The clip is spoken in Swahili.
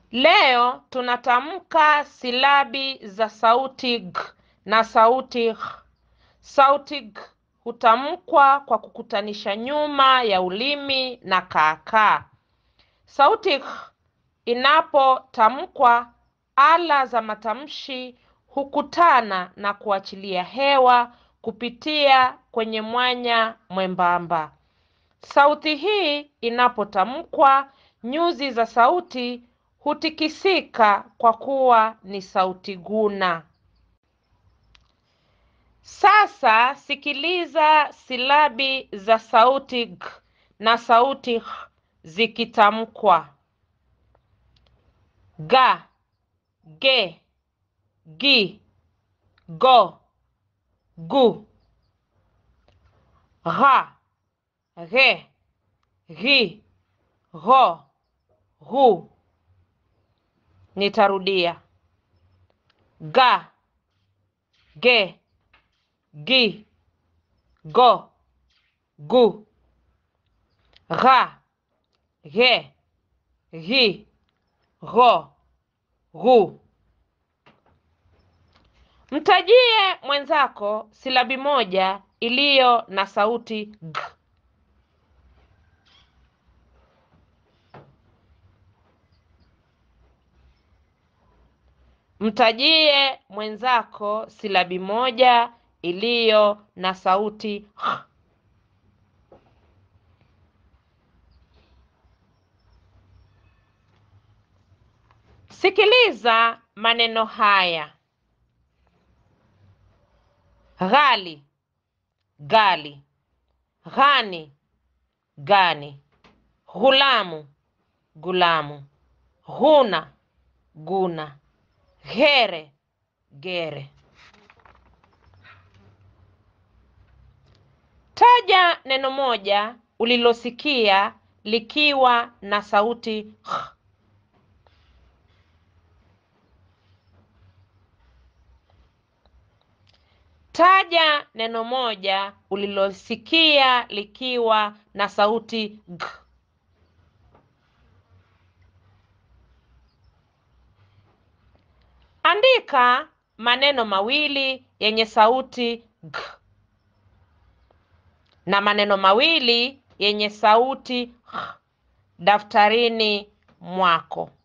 Leo tunatamka silabi za sauti g na sauti h. Sauti g hutamkwa kwa kukutanisha nyuma ya ulimi na kaakaa. Sauti h inapotamkwa, ala za matamshi hukutana na kuachilia hewa kupitia kwenye mwanya mwembamba. Sauti hii inapotamkwa, nyuzi za sauti hutikisika kwa kuwa ni sauti guna. Sasa sikiliza silabi za sauti g na sauti h zikitamkwa: ga, ge, gi, go, gu, gha, ghe, ghi, gho, ghu. Nitarudia: ga, ge, gi, go, gu, gha, ghe, ghi, gho, ghu. Mtajie mwenzako silabi moja iliyo na sauti g. Mtajie mwenzako silabi moja iliyo na sauti h. Sikiliza maneno haya: ghali, gali, ghani, gani, ghulamu, gulamu, ghuna, guna, ghere, gere. Taja neno moja ulilosikia likiwa na sauti h. Taja neno moja ulilosikia likiwa na sauti g. Andika maneno mawili yenye sauti g na maneno mawili yenye sauti h daftarini mwako.